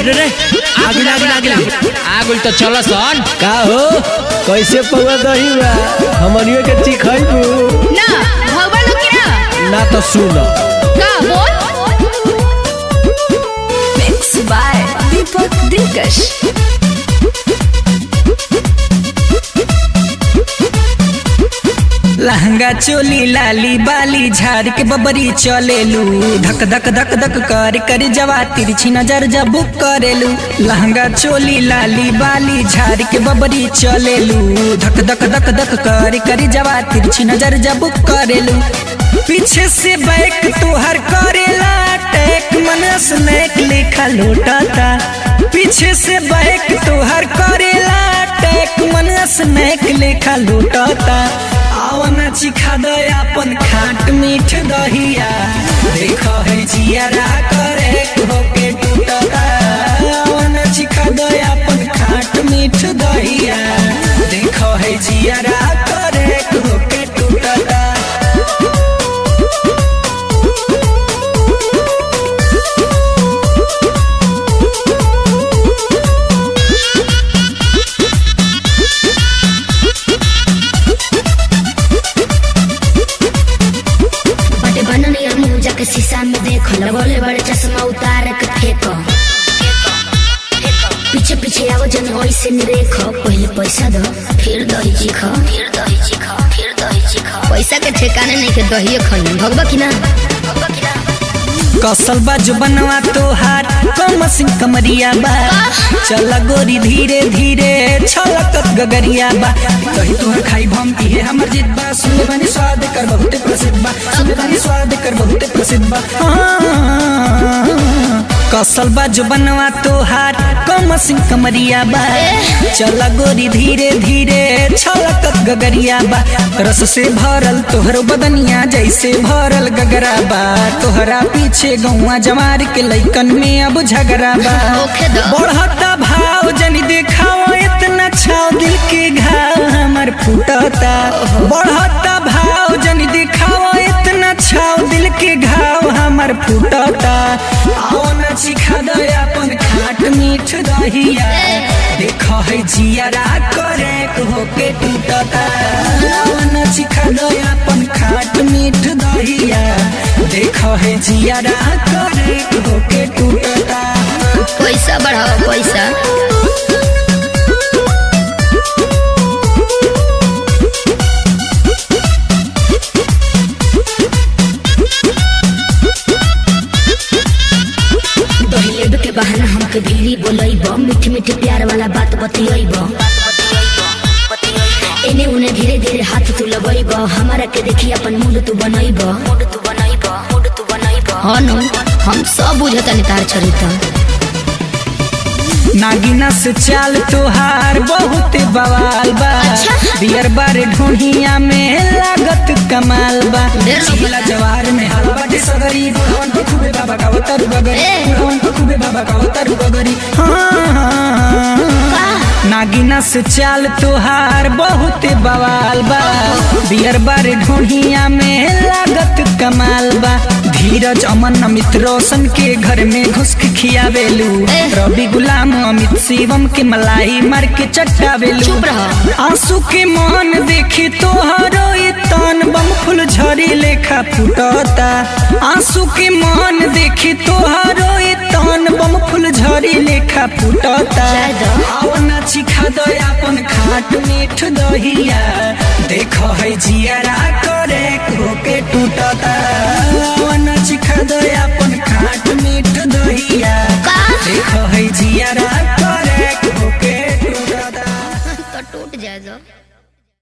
अरे रे आगे आगे आगे आगुल तो चल सन का हो कैसे पौवा दही बा हमनियो के चिखैबू ना भगवा लोग की ना ना तो सुन का बोल मिक्स बाय दीपक दिलकश लहंगा चोली लाली बाली झाड़ के बबरी चलेलू धक धक धक धक कर कर जवा तिरछी नजर जब करेलू लहंगा चोली लाली बाली झाड़ के बबरी चलेलू धक धक धक धक कर कर जवा तिरछी नजर जब करेलू पीछे से बैक तुहर करेला टैक मन स्नैक लेखा लोटाता पीछे से बैक तुहर करेला टैक मन स्नैक लेखा लोटाता आवन चिखा दे अपन खाट मीठ दहिया देखो है जियारा करे होके टूटता आवन चिखा दे अपन खाट मीठ दहिया देखो है जियारा करे होके टूटता बड़े बनन या मुंह जाके शीशा में देखो लगोले बड़े चश्मा उतार के फेंको पीछे पीछे आओ जन ऐसे नहीं देखो पहले पैसा दो फिर दही चीखो फिर दही चीखो फिर दही चीखो पैसा के ठिकाने नहीं के दहिए खन भगवा की ना भगवा की ना कसल बा जो बनवा तोहार कम सिंह कमरिया बा चल गोरी धीरे धीरे छलकत गगरिया बा कही तोहर खाई भम इहे हमर जिद बा सुने बनी स्वाद कर बहुत प्रसिद्ध बा सुने बनी स्वाद कर बहुत प्रसिद्ध बा हाँ। कसल बा जो बनवा तोहार कम सिंह कमरिया बा चल गोरी धीरे धीरे छलकत गगरिया बा रस से भरल तोहरो बदनिया जैसे भरल गगरा बा तोहरा पीछे गौवा जमार के लैकन में अब झगड़ा बा ओखे द। बढ़ता भाव जनी देखाओ इतना छाव दिल के घाव हमर फूटता बढ़ता भाव जनी देखाओ इतना छाव दिल के घाव हमर फूटता आओ न चिखा दे अपन खाट मीठ दहिया देखो है जियारा करे होके टूटता आओ न चिखा दे अपन खाट मीठ दहिया देखो है जियारा करे होके टूटता पैसा बढ़ाओ पैसा दहिलेब के बहाना हमके भीरी बोलैब मीठी मीठी प्यार वाला बात बतियैब एने उने धीरे धीरे हाथ तू लगैब हमारा के देखी अपन मूड तू बनैब मूड तू बनैब मूड तू बनैब हाँ नु हम सब बुझता नहीं तार चरित्र नागिना से चाल तोहार बहुत बवाल बा अच्छा। बियर बार ढोढ़िया में लागत कमाल बा ढेर लोग जिला जवार में हलवा के सगरी बुढ़वन को खूबे बाबा का उतर बगरी ए। बुढ़वन को खूबे बाबा का उतर बगरी हाँ, हाँ, नागिना से चाल तोहार बहुत बवाल बा बियर बार ढोढ़िया में लागत कमाल बा धीरज अमन अमित रोशन के घर में घुस के खियावेलू ए। रवि गुलाम अमित शिवम के मलाई मार के चट्टावेलू चुप रहो। आंसू के मान देखी तोहरो ये तान बम फुल झरी लेखा फुटता आंसू के मान देखी तोहरो ये तान बम फुल झरी लेखा फुटता जाय दो। आओ ना चिखा दो अपन खाट मीठ दहिया देखो है जियारा करे होके टूटता आओ ना चिखा दो अपन खाट मीठ दहिया का देखो है जियारा करे होके टूटता तो टूट जाए जो